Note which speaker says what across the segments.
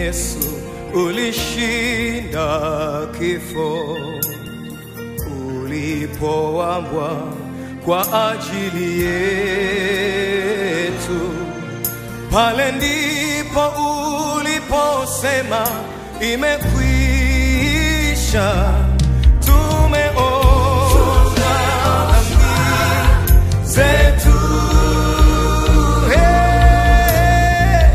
Speaker 1: Yesu ulishinda kifo ulipoambwa kwa ajili yetu. Pale ndipo uliposema imekwisha, tumeona dhambi zetu. Hey,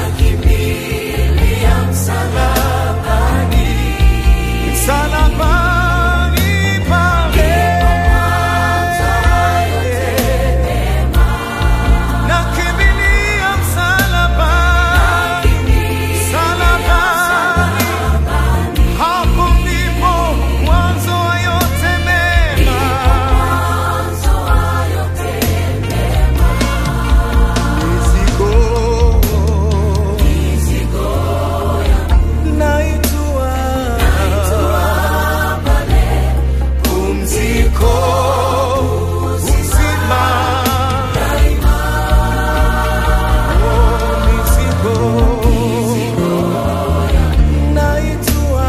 Speaker 1: msalabani pale nakimbilia msalabani, msalabani. Hapo ndipo mwanzo wa yote mema. Mizigo naitwa pumziko, uzima. Oh, mizigo naitwa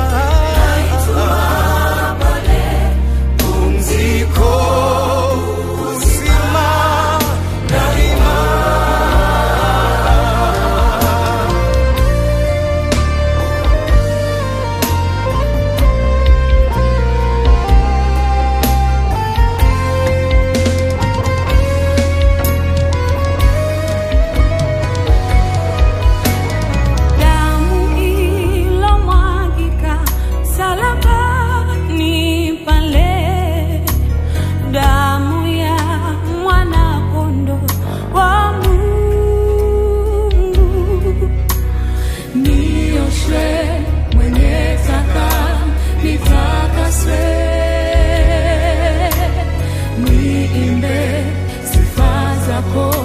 Speaker 1: pumziko, uzima daima.
Speaker 2: Damu ilomwagika msalabani pale, damu ya mwana-kondoo wa Mungu, nioshwe mwenye taka nitakaswe, niimbe sifa zako